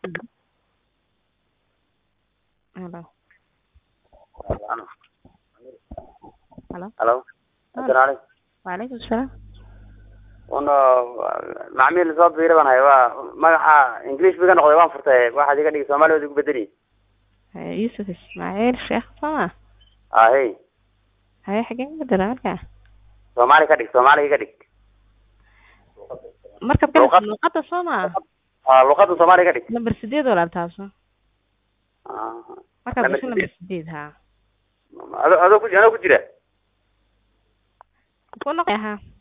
Hello. Hello. halo asalaam Waalaikum salaam. un macmiil soo biira baan hay waa magaca english biga noqday waan furtay waxaad iga dhigi soomaali waad igu bedeli Eh, Yusuf Ismaaciil Sheekh Soma. ahey Haye xagee ka dara markaa? soomaali ka dhig soomaali iga dhig Markab kale Luqad- luqada Soma. ah luqada soomaali iga dhig Number sideed walaal taaso. Ah. Markab Number gasho number sideed ha. ado adoo ku adoo ku jira Ku noqoy ha.